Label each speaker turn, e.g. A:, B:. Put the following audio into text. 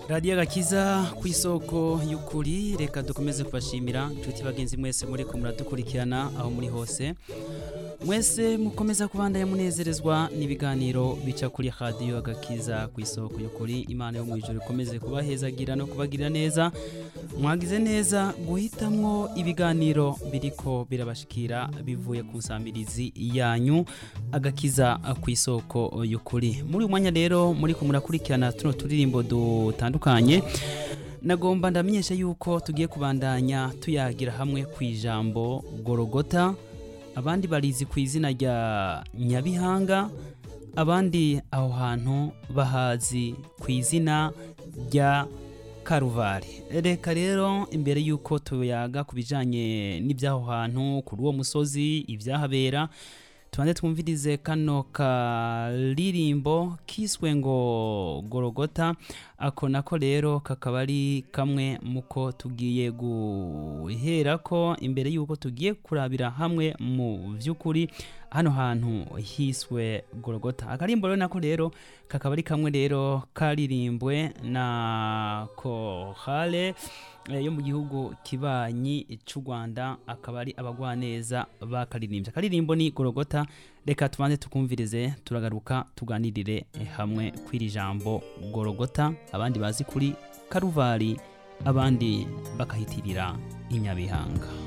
A: radiyo agakiza ku isoko y'ukuri reka dukomeze kubashimira inshuti bagenzi mwese muri ko muradukurikirana aho muri hose mwese mukomeza kubandanya munezerezwa n'ibiganiro bica kuri radiyo agakiza ku isoko y'ukuri imana yo mu ijoro ikomeze kubahezagira no kubagirira neza mwagize neza guhitamwo ibiganiro biriko birabashikira bivuye ku nsamirizi yanyu agakiza ku isoko y'ukuri muri uyu mwanya rero muri ko murakurikirana tuno turirimbo dutandukanye nagomba ndamenyesha yuko tugiye kubandanya tuyagira hamwe ku ijambo gorogota abandi barizi ku izina rya nyabihanga abandi aho hantu bahazi ku izina rya karuvari reka rero imbere y'uko tuyaga ku bijyanye n'iby'aho hantu kuri uwo musozi ibyahabera tubanze twumvirize kano karirimbo kiswe ngo gorogota ako nako rero kakaba ari kamwe muko tugiye guhera ko imbere y'uko tugiye kurabira hamwe mu by'ukuri hano hantu hiswe gorogota akarimbo rero nako rero kakaba ari kamwe rero karirimbwe na kohale yo mu gihugu kibanyi cy'u Rwanda akaba ari abagwaneza bakaririmbye akaririmbo ni gorogota reka tubanze tukumvirize turagaruka tuganirire hamwe kw'iri jambo gorogota abandi bazi kuri karuvari abandi bakahitirira inyabihanga